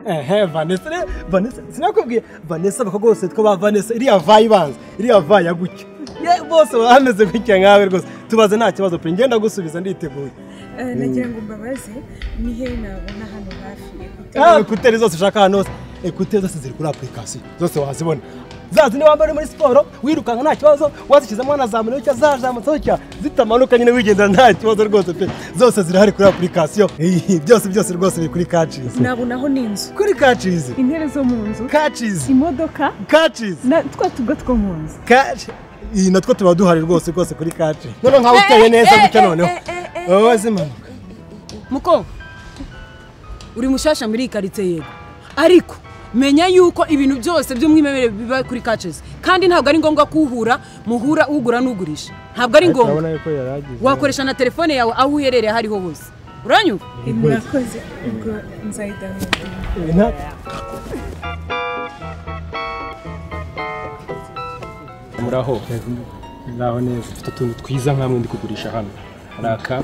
ehe vanessa re vanessa sinakubwiye vanessa abakobwa bose bitwa ba vanessa iriya vayi ibanza iriya vayi ya gutya ye bose baba bameze gutya nkawe rwose tubaze nta kibazo pe ngenda gusubiza nditeguye nagira ngo mbabaze ni hehe nabona hano hafi Ah, ekuteri zose ushaka ahantu hose ekuteri zose ziri kuri apurikasiyo zose wazibona zazi niba wambaye uri muri siporo wirukanka nta kibazo wazishyizemo wanazamura cya zazamutseho cya zitamanuka nyine wigendera nta kibazo rwose pe zose zirahari kuri apurikasiyo byose byose rwose biri kuri kacizi nabonaho n'inzu kuri kacizi intebe zo mu nzu kacizi imodoka kacizi na twa tugo two mu nzu kaci iyi natwo tuba duhari rwose rwose kuri kaci noneho nk'aho uteye neza gutya noneho wowe wazimanuka muko uri mushasha muri iyi karitsiye yego ariko menya yuko ibintu byose by'umwimerere biba kuri kacesi kandi ntabwo ari ngombwa ko uhura muhura ugura n'ugurisha ntabwo ari ngombwa yuko yaragize wakoresha na telefone yawe aho uherereye aho ariho hose uranyumva mwakoze ubwo nzayidawuni nta- muraho muraho neza mfite utuntu twiza nk'amwe ndi kugurisha hano hari aka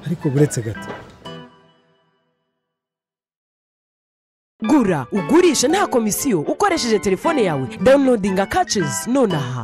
ariko buretse gato gura ugurishe nta komisiyo ukoresheje telefone yawe dawunilodinga kacizi nonaha